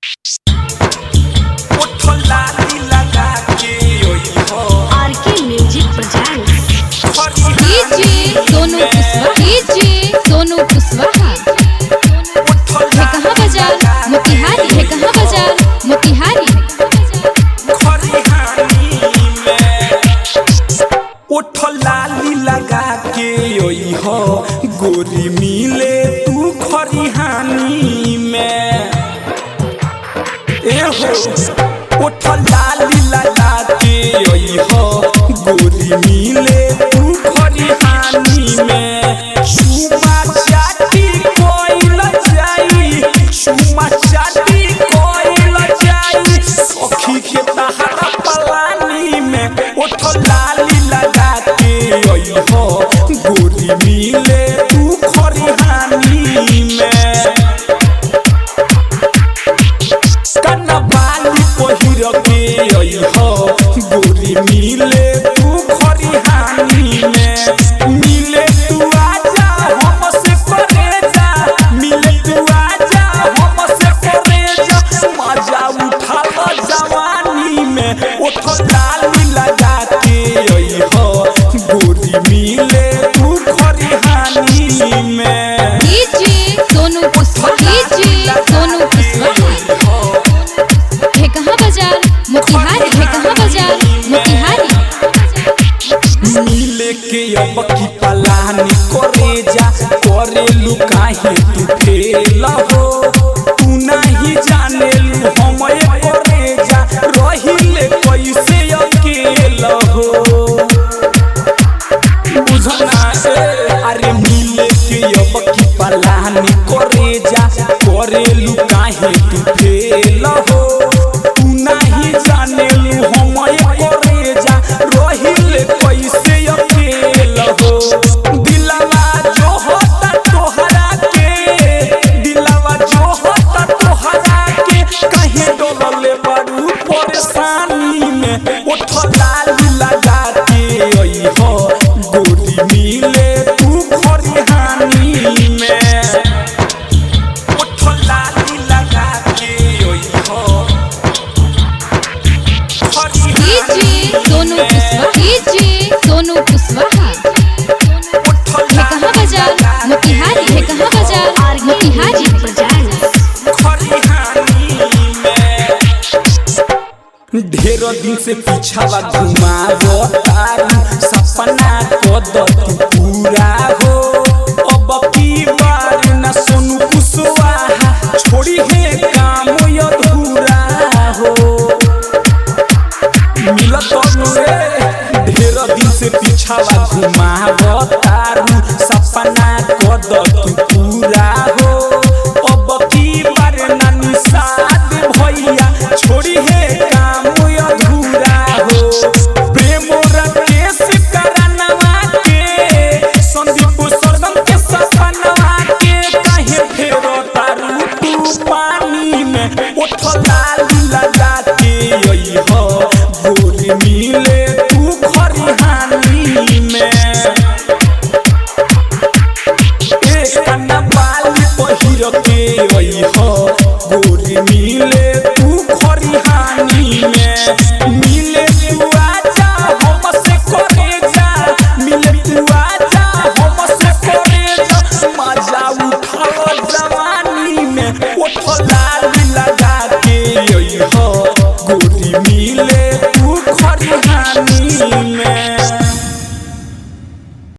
RK music presents DJ Sonu Kushwaha DJ Sonu Kushwaha है कहाँ बाजार मोतिहारी है कहाँ बाजार मोतिहारी लाली लगा के ओई हो गोरी मिले तू खरिहानी में ए हो ओठ लाली लगा के ओई हो गोरी मिले तू खरिहानी में चुमा चाटी कोइल जाई चुमा चाटी कोइल जाई सखी के तहरा पलानी में ओठ लाली लगा के ओई हो गोरी मिले तू खरिहानी में कनबाली पहिर के आई हो गोरी मिले तू खरिहानी में मिले तू आजा हमसे करे जा मिले तू आजा हमसे करे जा मजा उठा लो जवानी में ओठ लाली लगा के आई हो गोरी मिले तू खरिहानी में डीजे सोनू कुशवाहा डीजे सोनू कुशवाहा है कहाँ बाजार मोतिहारी है कहाँ बाजार मोतिहारी मिले के अब की पलानी करे जा करे लुकाहे तू फेल हो तू नहीं जाने लू हम करे जा रहिले कैसे अकेल हो बुझना ए अरे मिले के अब की पलानी करे जा करे लुकाहे तू फेल हो तू नहीं जाने लू हम करे जा रहिले कैसे अकेल हो दिलवा जो होता तोहरा के दिलवा जो होता तोहरा के कहीं डोलले बड़ू परेशानी में उठ लाली लगा के आई हो गोरी मिले तू खरिहानी में उठ लाली लगा के आई हो डीजे सोनू कुशवाहा डीजे सोनू कुशवाहा है कहाँ बाजार मोतिहारी है कहाँ बाजार आरके मोतिहारी म्यूजिक प्रेजेंट्स ढेर दिन से पीछावा घुमावो तारू सपना कद तू पूरा हो अब की बार न सोनू कुशवाहा छोड़ी है काम अधूरा हो मिलत रे ढेर दिन से पीछावा घुमावो तारू सपना कद तू पूरा हो अब की बार न निषाद भैया छोड़ी है काम अधूरा हो प्रेम राकेश करनवा के संदीप सरगम के सपनवा के काहे फेरो तारू तू पानी में उठ लाली लगा के आई हो गोरी मिले तू खरिहानी में एक कन्ना बाली पहिर के आई हो गोरी मिले तू खरिहानी में मिले तू आजा हमसे करे जा मिले तू आजा हमसे करे जा मजा उठा लो जवानी में उठ लाली लगा के आई हो गोरी मिले तू खरिहानी में